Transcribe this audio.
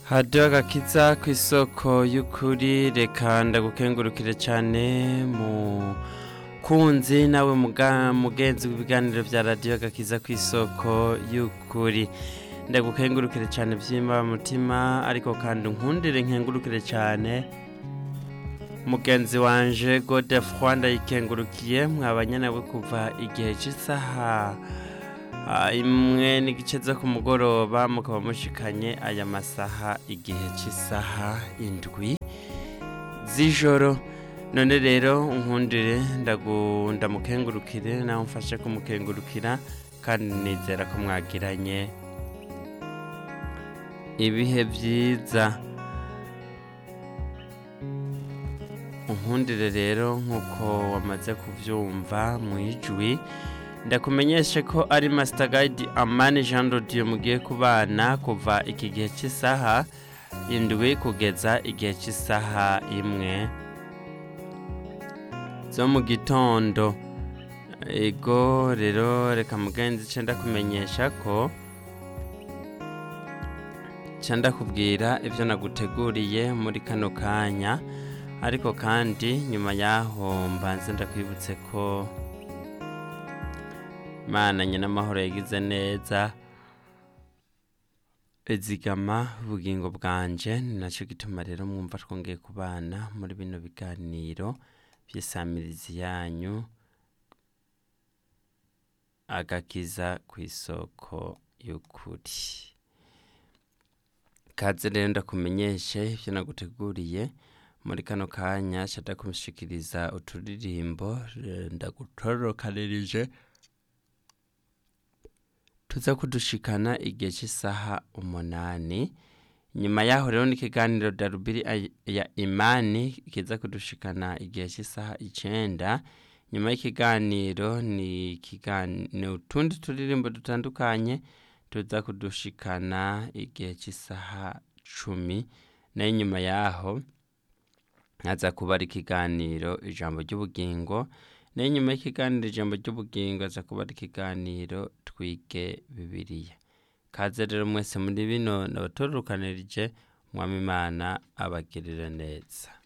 hadiyo agakiza ku isoko y'ukuri reka ndagukengurukire cyane mu kunzi nawe muga- mugenzi w'ibiganiro bya radiyo agakiza ku isoko y'ukuri ndagukengurukire cyane byimba mutima ariko kandi unkundire nkengurukire cyane mugenzi wanje godefroy ndayikengurukiye mwabanye nawe kuva igihe cy'isaha ah, imwe n'igice zo ku mugoroba mukaba mushikanye aya masaha igihe cy'isaha indwi z'ijoro none rero unkundire ndagu- ndamukengurukire nawe mfashe kumukengurukira kandi nizera ko mwagiranye ibihe byiza unkundire rero nk'uko wamaze kubyumva mu ijwi ndakumenyeshe ko ari Master Guide Amani Jean Rodiyo mugiye kubana kuva iki gihe cy'isaha indwi kugeza igihe cy'isaha imwe zo mu gitondo ego rero reka mugenzi ce ndakumenyesha ko ca ndakubwira ibyo naguteguriye muri kano kanya ariko kandi nyuma y'aho mbanze ndakwibutse ko mana nyenamahoro yagize neza izigama ubugingo bwanje ni nacyo gituma rero mwumva twongeye kubana muri bino biganiro by'isamirizi yanyu agakiza ku isoko y'ukuri kaze rero ndakumenyeshe ibyo naguteguriye muri kano kanya nshaka kumushikiriza uturirimbo eh, ndagutorokanirije tuza kudushikana igihe cy'isaha umunani nyuma yaho rero n'ikiganiro darubiri ay- ya imani kiza kudushikana igihe cy'isaha icenda nyuma y'ikiganiro ni ikigani- ni utundi turirimbo dutandukanye tuza kudushikana igihe cy'isaha cumi nayo nyuma yaho haza kuba ari ikiganiro ijambo ry'ubugingo nayo nyuma y'ikiganiro ijambo ry'ubugingo haza kuba ari ikiganiro twige bibiliya kaze rero mwese muri bino nabatororokanirije mwami imana abagirire neza